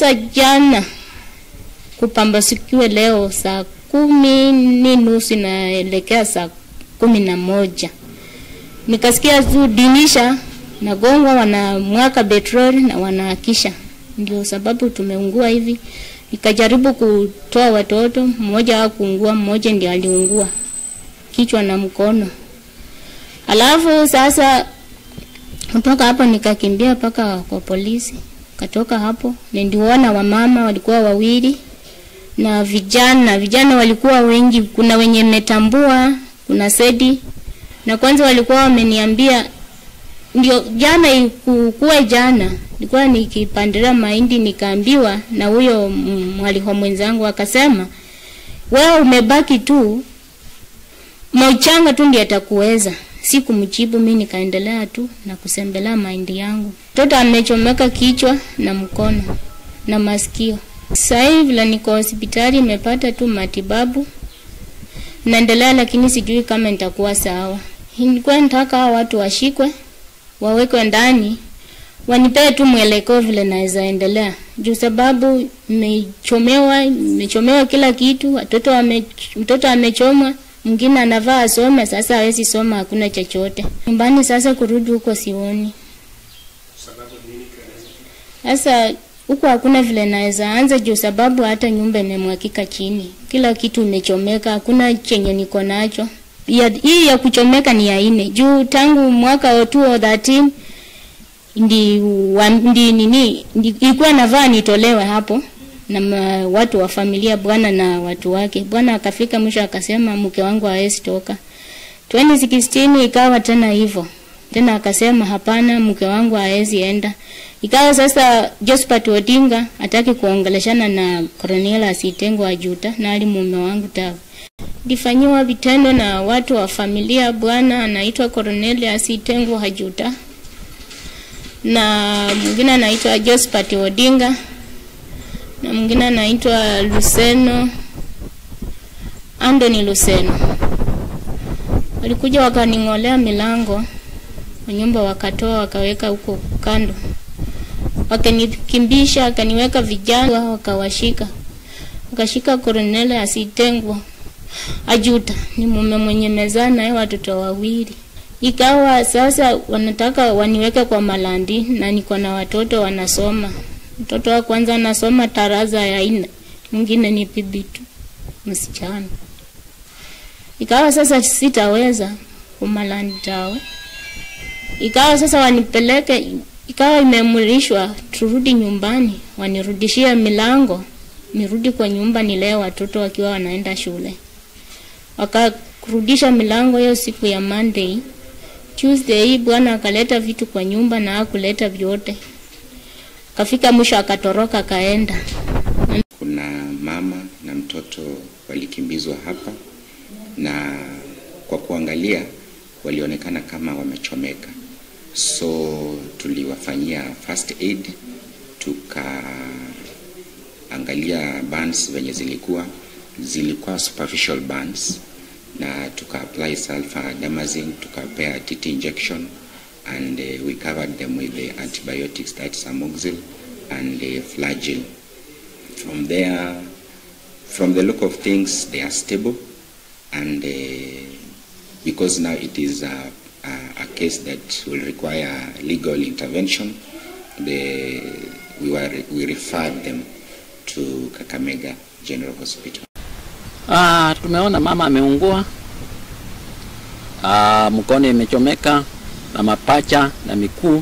Sasa jana kupambasikiwe leo saa kumi ni nusu naelekea saa kumi na moja nikasikia tu dinisha nagongwa, wanamwaka petroli na wanaakisha, ndio sababu tumeungua hivi. Nikajaribu kutoa watoto, mmoja hakuungua, mmoja ndio aliungua kichwa na mkono. Alafu sasa kutoka hapo nikakimbia mpaka kwa polisi. Katoka hapo niliona wamama walikuwa wawili na vijana, vijana walikuwa wengi, kuna wenye metambua, kuna sedi na kwanza walikuwa wameniambia ndio jana ikuwe jana nilikuwa nikipandilia mahindi nikaambiwa na huyo mwaliho mwenzangu akasema, wewe umebaki tu mauchanga tu ndiye atakuweza. Sikumjibu mimi, nikaendelea tu na kusembelea mahindi yangu. Mtoto amechomeka kichwa na mkono na masikio. Sasa hivi vile niko hospitali, imepata tu matibabu naendelea, lakini sijui kama nitakuwa sawa. Nilikuwa nataka hao watu washikwe, wawekwe ndani, wanipee tu mwelekeo vile naweza endelea, juu sababu nimechomewa, nimechomewa kila kitu. Watoto wame, mtoto amechomwa, mwingine anavaa asome, sasa hawezi soma, hakuna chochote nyumbani. Sasa kurudi huko sioni. Sasa huko hakuna vile naweza anza, juu sababu hata nyumba imemwakika chini, kila kitu imechomeka, hakuna chenye niko nacho ya, hii ya kuchomeka ni ya ine juu tangu mwaka wa 2013 ndi, wa, ndi nini ndi, ilikuwa navaa nitolewe hapo na ma, watu wa familia bwana na watu wake. Bwana akafika mwisho akasema mke wangu hawezi toka. 2016 ikawa tena hivyo tena, akasema hapana, mke wangu hawezi enda. Ikawa sasa Josephat Odinga hataki kuongeleshana na Cornelius Itengo Ajuta na ali mume wangu tawa lifanyiwa vitendo na watu wa familia. Bwana anaitwa Cornelius Itengo Hajuta na mwingine anaitwa Josephat Odinga na mwingine anaitwa Luseno Anthony Luseno. Walikuja wakaning'olea milango wa nyumba, wakatoa wakaweka huko kando, wakanikimbisha, wakaniweka vijana, wakawashika, wakashika Cornelius Itengo Ajuta ni mume mwenye mezaa naye watoto wawili. Ikawa sasa wanataka waniweke kwa malandi na niko na watoto wanasoma. Mtoto wa kwanza anasoma taraza ya nne, mwingine ni bibi tu msichana. Ikawa sasa sitaweza kumalandi tawe. Ikawa sasa wanipeleke, ikawa imeamrishwa turudi nyumbani, wanirudishie milango, nirudi kwa nyumba nilee watoto wakiwa wanaenda shule wakarudisha milango hiyo siku ya Monday. Tuesday hii bwana akaleta vitu kwa nyumba na hakuleta vyote, kafika mwisho akatoroka akaenda. Kuna mama na mtoto walikimbizwa hapa, na kwa kuangalia walionekana kama wamechomeka, so tuliwafanyia first aid, tukaangalia burns venye zilikuwa zilikuwa superficial burns na tuka apply sulfadoxine tukapea TT injection and uh, we covered them with the antibiotics that's amoxil and uh, flagyl from there from the look of things they are stable and uh, because now it is a, a, a case that will require legal intervention the, we, were, we referred them to Kakamega General Hospital. Ah, tumeona mama ameungua, ah, mkono imechomeka na mapacha na mikuu,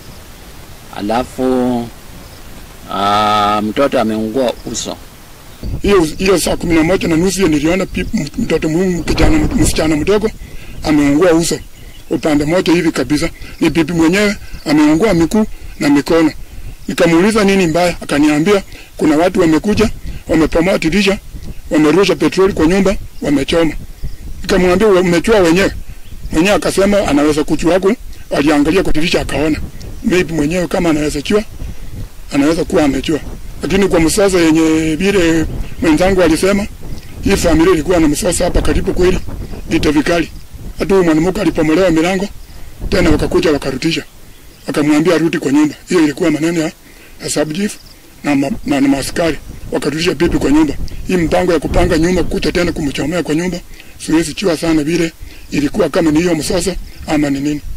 alafu ah, mtoto ameungua uso. hiyo hiyo saa kumi na moja na nusu hiyo niliona pi- m- mtoto muhimu kijana msichana mdogo ameungua uso upande moja hivi kabisa. Ni bibi mwenyewe ameungua miguu na mikono. Nikamuuliza nini mbaya, akaniambia kuna watu wamekuja wamepomoa dirisha, wamerusha petroli kwa nyumba, wamechoma. Nikamwambia "We- umechua wenyewe? Mwenyewe akasema anaweza kuchua ku, aliangalia kwa dirisha akaona. Maybe mwenyewe kama anaweza chua, anaweza kuwa amechua lakini kwa msasa yenye vile mwenzangu alisema, hii familia ilikuwa na msasa hapa karibu kweli, vita vikali. Hata huyu mwanamke alipomolewa milango tena wakakuja wakarudisha, wakamwambia arudi kwa nyumba. Hiyo ilikuwa maneno ya, ya sub chief na, ma, na, na maaskari wakarudisha bibi kwa nyumba. Hii mpango ya kupanga nyumba kuja tena kumchomea kwa nyumba, siwezi chua sana vile ilikuwa kama ni hiyo msoso ama ni nini.